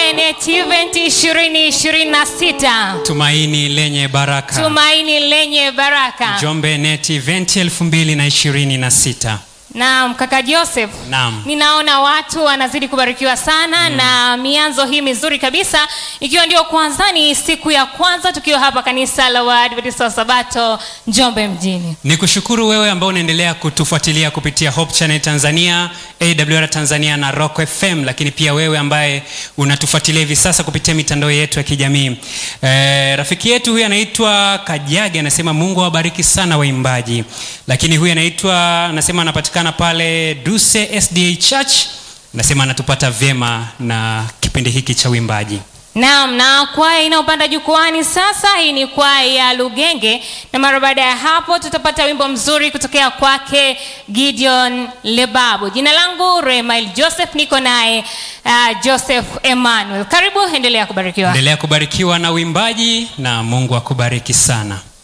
Njombe Net Event 2026. Tumaini lenye baraka. Tumaini lenye baraka. Njombe Net Event 2026. Naam, kaka Joseph. Naam. Ninaona watu wanazidi kubarikiwa sana na mianzo hii mizuri kabisa, ikiwa ndio kwanza ni siku ya kwanza tukiwa hapa kanisa la Waadventista wa Sabato Njombe mjini. Ni kushukuru wewe ambao unaendelea kutufuatilia kupitia Hope Channel Tanzania, AWR Tanzania na Rock FM, lakini pia wewe ambaye unatufuatilia hivi sasa kupitia mitandao yetu ya kijamii. E, rafiki yetu huyu anaitwa Kajage anasema Mungu awabariki sana waimbaji. Lakini huyu anaitwa anasema anapatikana pale Duse SDA Church, anasema anatupata vyema na kipindi hiki cha uimbaji. Naam, na kwaya inayopanda jukwani sasa, hii ni kwaya ya Lugenge, na mara baada ya hapo tutapata wimbo mzuri kutokea kwake Gideon Lebabu. Jina langu Remail Joseph, niko naye uh, Joseph Emmanuel. Karibu, endelea kubarikiwa. Endelea kubarikiwa na uimbaji na Mungu akubariki sana.